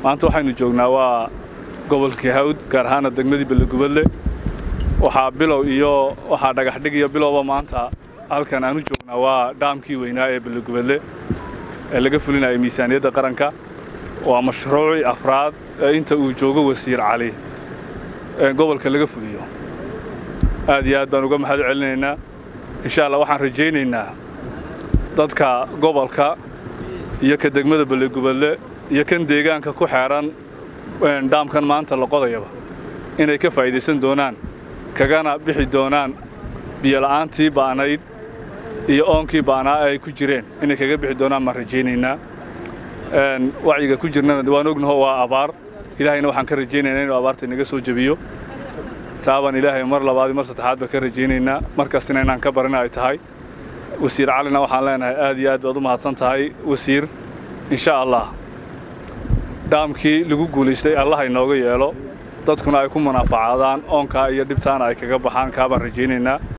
maanta waxaynu joognaa waa gobolkii hawd gaar ahaana degmadii belegubadle waxaa bilow iyo waxaa dhagaxdhig iyo bilowba maanta halkan aanu joognaa waa dhaamkii weynaa ee belegubadle ee laga fulinaya miisaaniyadda qaranka waa mashruucii afraad ee inta uu joogo wasiir cali ee gobolka laga fuliyo aad iyo aad baan uga mahad celinaynaa insha allah waxaan rajaynaynaa dadka gobolka iyo ka degmada belegubadle iyo kan deegaanka ku xeeran dhaamkan maanta la qodayaba inay ka faa'iidaysan doonaan kagana bixi doonaan biyola'aantii ba'nayd iyo oonkii ba'naa ay ku jireen inay kaga bixi doonaan baan rajaynaynaa wacyiga ku jirnana waan ognaho waa abaar ilaahayna waxaan ka rajaynaynaa inuu abaarta inaga soo jebiyo taabaan ilaahay mar labaad mar saddexaad baan ka rajaynaynaa markastina inaan ka barina ay tahay wasiir calina waxaan leenahay aad iyo aad baad u mahadsan tahay wasiir insha allah dhaamkii lagu guulaystay allah inooga yeelo dadkuna ay ku munaafacaadaan oonkaa iyo dhibtaana ay kaga baxaan kaabaan rajaynaynaa